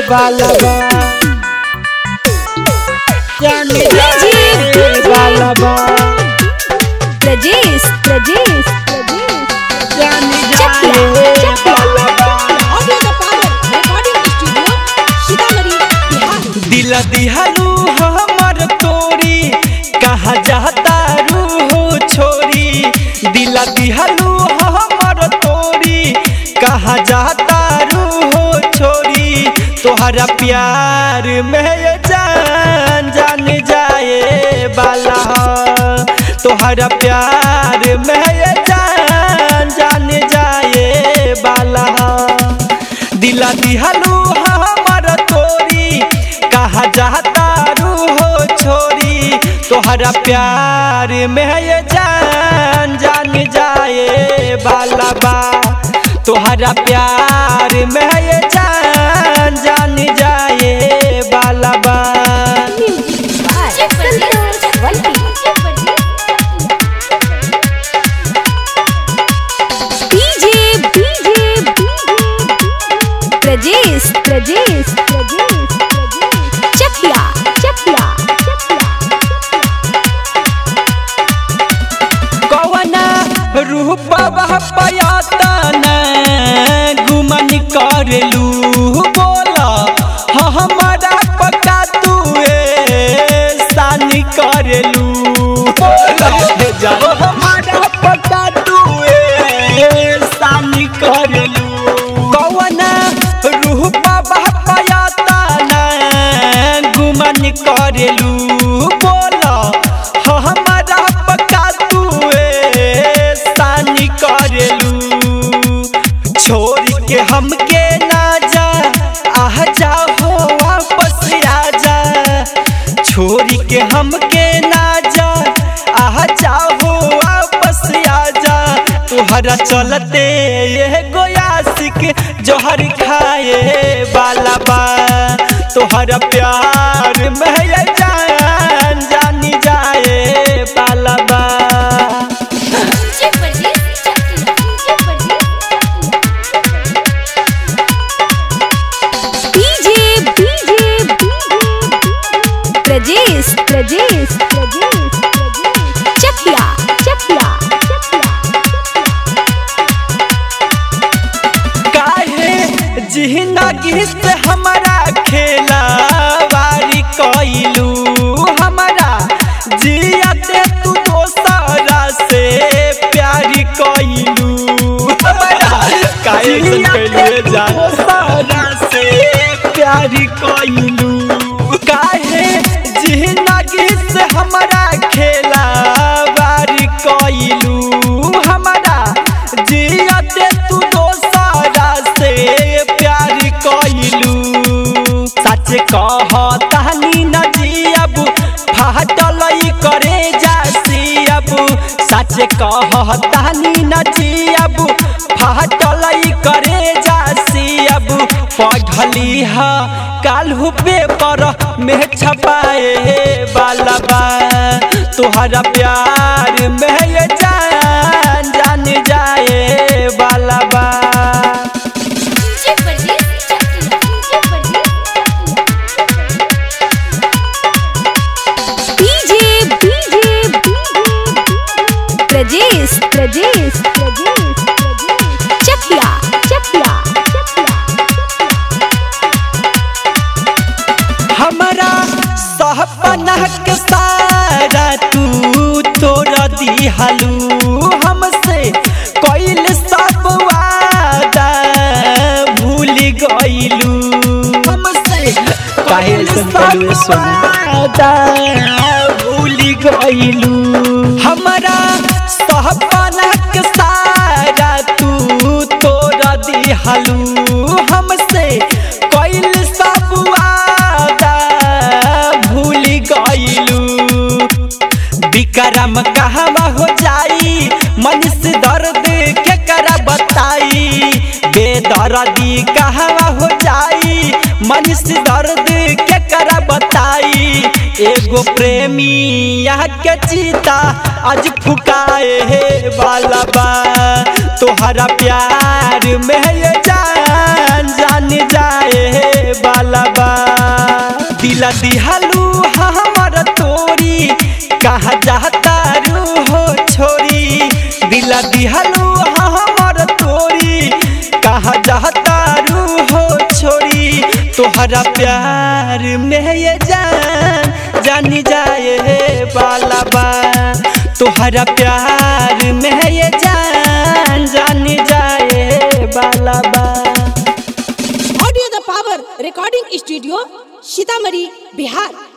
वाला बा जान जाए वाला बा प्रजेश प्रजेश जान जाए वाला बा audio the power recording studio Sitamarhi Bihar दिल दिहालू हमर तोरी कहा जाता रू छोरी दिल दिहालू हमर तोरी कहा जाता रू छोरी तोहरा प्यार में ये जान जान जाए वाला तोहरा प्यार में ये जान जान जाए वाला दिला दिहलू हमर तोरी कहा जाता रू हो छोरी तोहरा प्यार में ये जान जान जाए बाला बा तोहरा प्यार में ये जान जान जाए बाला बा डीजे डीजे प्रजेश प्रजेश प्रजेश चकिया चकिया कवना रूप पयातन गुमन करलू बोला हमारा पका तू सानी करलू बोला हमारा पका तू सानी करलू कवना रूप पयातन गुमन करलू बोला हमारा पका तू सानी करलू छोड़ के हमके ना जा आह जा हो वापस आ जा छोड़ के हमके ना जा आह जा हो वापस आ जा तुहरा चलते ये गोयासिक जोहर खाए वाला बा तोहरा प्यार में ये जान जानी जाए वाला बा डीजे डीजे प्रजेश प्रजेश प्रजेश चकिया चकिया काहे जिंदगी से हमारा खेला वारी कइलू हमारा जियाते तू दोसरा से प्यार कइलू हमारा काहे ऐसन कइलू जान दोसरा से प्यार कइलू काहे जिंदगी से हमारा खेला वारी कइलू हमारा जियाते तू दोसरा से प्यार कइलू सच कहतानी न जियब फाटल करे जासी अब सच कहतानी न जियब फाटल करे जासी अब पढ़ली ह काल्हू पेपर में छपाए वाला बा तोहरा प्यार में ये जान जान जाए वाला बा डीजे डीजे प्रजेश प्रजेश प्रजेश चकिया चकिया हमारा सहपना के सारा तू तोड़ दिहलू हमसे कइल सब वादा भूल गइलू हमसे कइल सब वादा भूल गइलू हमारा सहपना के सारा तू तोड़ दिहलू हमसे कइल सब वादा भूल गइलू विक्रम कहवा हो जाई मनीष दर्द के करा बताई बेदर्दी कहवा हो जाई मनीष दर्द के करा बताई एगो प्रेमी यहाँ के चीता आज फुकाए वाला बा तोहरा प्यार में ये जान जान जाए वाला बा दिला दिहालू हमर तोरी कहा जाता रू हो छोरी दिला दिहालू हमर तोरी कहा जाता रू हो छोरी तोहरा प्यार में ये जान जानी जाए वाला बा तोहरा प्यार में ये जान जानी जाए वाला बा audio the power recording studio Sitamarhi Bihar